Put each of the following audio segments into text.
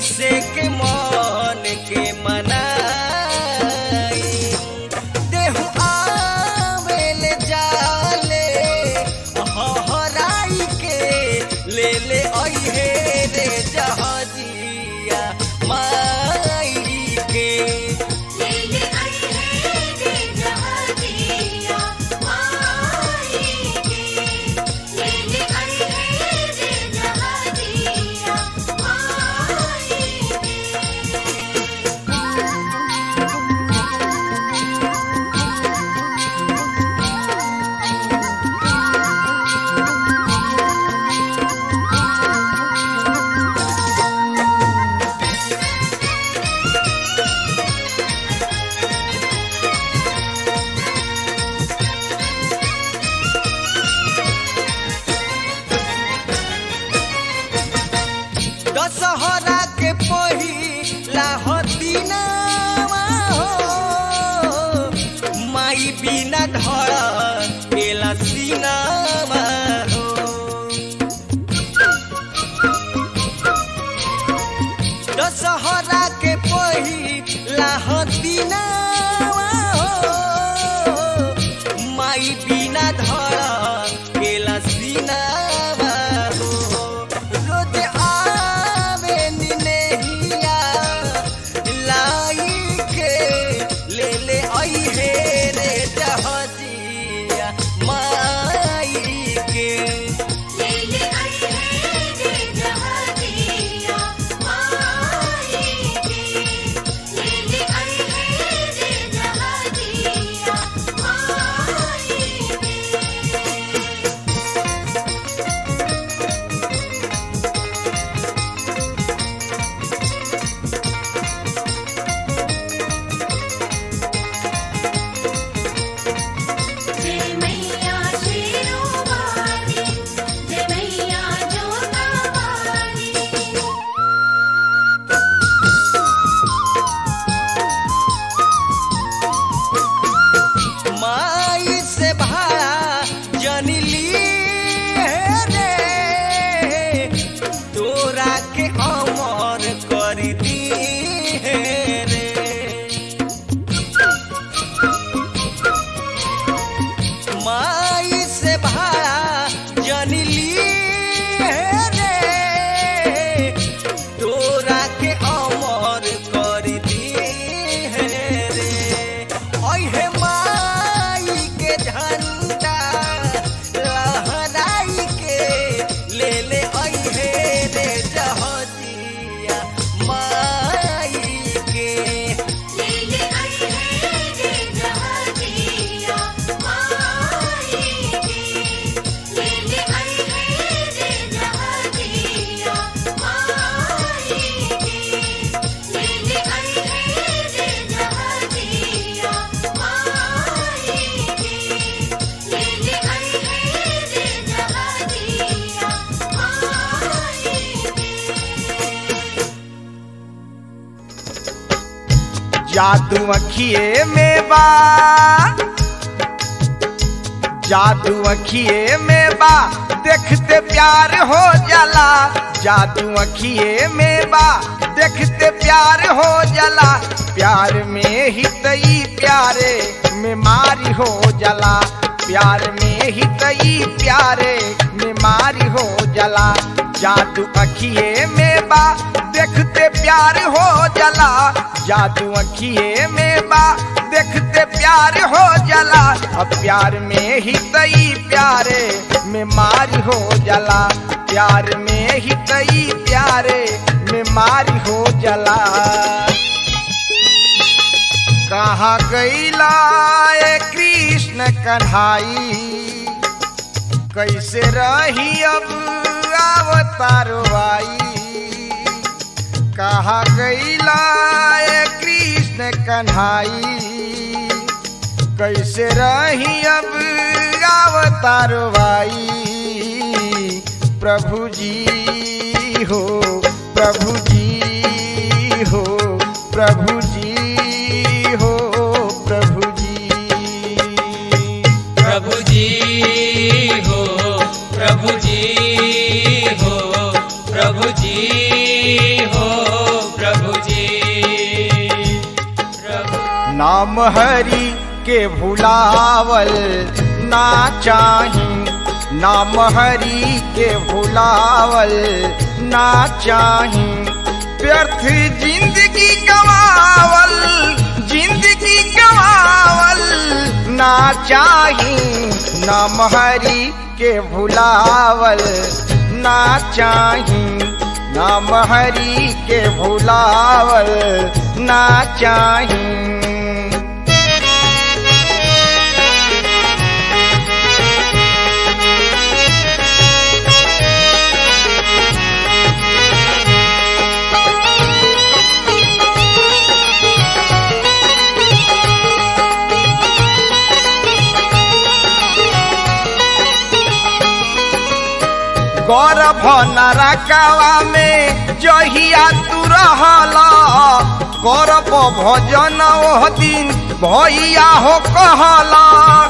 कैसे के मन के मनाई देहु आवेल जाले हराई के ले ले अइहे रे जहाजिया माई के लेले आई है रे जहाजिया माई के लेले आई है रे जहाजिया माई दशहरा के पहिला हतीनावा हो माई बिना धर केला सीनावा हो दशहरा के पहिला हतीनावा हो माई बिना धर केला सीनावा हो रोज आवे निनेहिया लाई के ले ले आई हे रे जहाजिया माई के लेले आई है रे जहाजिया माई के लेले आई है रे जहाजिया माई के जय मैया शेरों वाली जय मैया जोता वाली माई से भाड़ा जनली रे तोरा के अमर कर दी रे माई से भाड़ा जनली रे तोरा के अमर कर दी रे अहे माई के झंडा लहराई के ले ले अहे रे जहजिया माई के लेले आई है रे जहाजिया माई के लेले आई है रे जहाजिया माई के लेले आई है रे जहाजिया माई के लेले आई है रे जहाजिया माई के जादू अखिए में बा जादू अखिए में बा देखते प्यार हो जाला जादू अखिए में बा देखते प्यार हो जाला प्यार में ही तई प्यारे में मारी हो जाला प्यार में ही तई प्यारे में मारी हो जाला जादू अखिए में बा देखते प्यार हो जाला जादू अखिए में बा देखते प्यार हो जाला अब प्यार में ही तई प्यारे में मारी हो जाला प्यार में ही तई प्यारे में मारी हो जाला कहाँ गईला ए कृष्ण कन्हाई कैसे रही अब अवतारो आई कहा गईला ए कृष्ण कन्हाई कैसे रही अब अवतारो आई प्रभु जी हो प्रभु जी हो प्रभु जी हो प्रभु जी प्रभु जी हो प्रभु जी हो प्रभु जी हो नाम हरि के भुलावल ना चाही नाम हरि के भुलावल ना चाही व्यर्थ जिंदगी गवावल जिंदगी गवावल ना चाही नाम हरि के भुलावल ना चाही नाम हरि के भुलावल ना चाही गौरव नरकवा में जहिया तू रहला गौरव भजन ओह दिन भैया हो कहला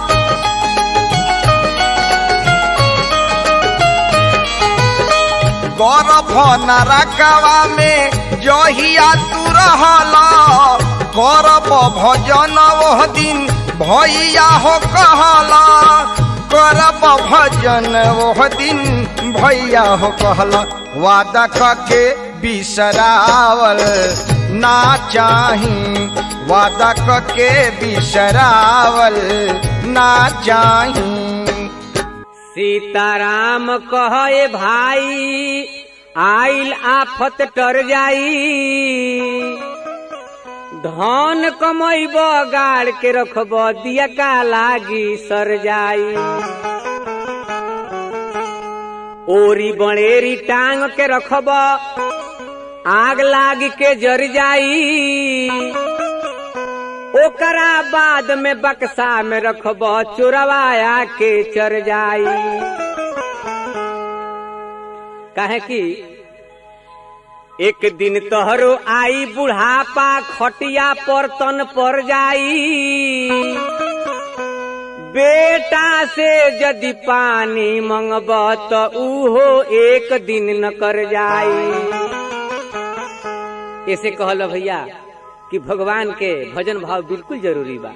गौरव नरकवा में जहिया तू रहला गौरव भजन ओह दिन भैया हो कहला करब भजन ओह दिन भैया हो कहला वादा कके बिसरावल ना चाही वादा कके बिसरावल ना चाही सीताराम कहे भाई आइल आफत टर जाई धन कमैब गाड़ के रखब दिया का लागी सर जाई ओरी बड़ेरी टांग के रखब आग लाग के जर जाई ओकरा बाद में बक्सा में रखब चोरवाया के चर जाई काहे कि एक दिन तोहरो आई बुढ़ापा खटिया पर तन पर जाई बेटा से यदि पानी मंगब तो उहो एक दिन न कर जाई ऐसे कहल भैया कि भगवान के भजन भाव बिल्कुल जरूरी बा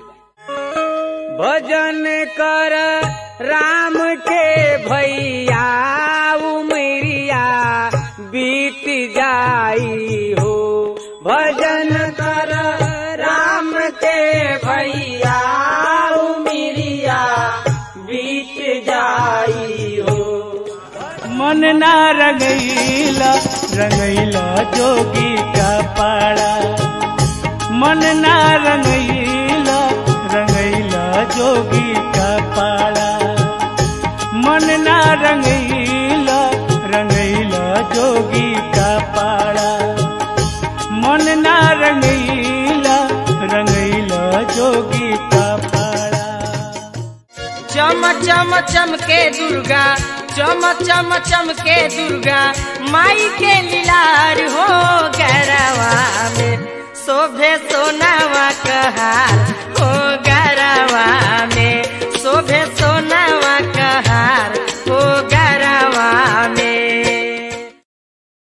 भजन कर राम के भैया उमरिया बीत जाई हो भजन कर राम के भैया उमरिया बीत जाई हो मन ना रंगैला रंगैला जोगी का पाड़ा मन ना रंगैला रंगैला जोगी का पाड़ा मन ना रंगैला रंगैला जोगी का पाड़ा मन ना रंगैला रंगैला जोगी का पाड़ा चम चम चमके दुर्गा चम चम चमके दुर्गा माई के लीलार हो गरवा में शोभे सोनावा कहार हो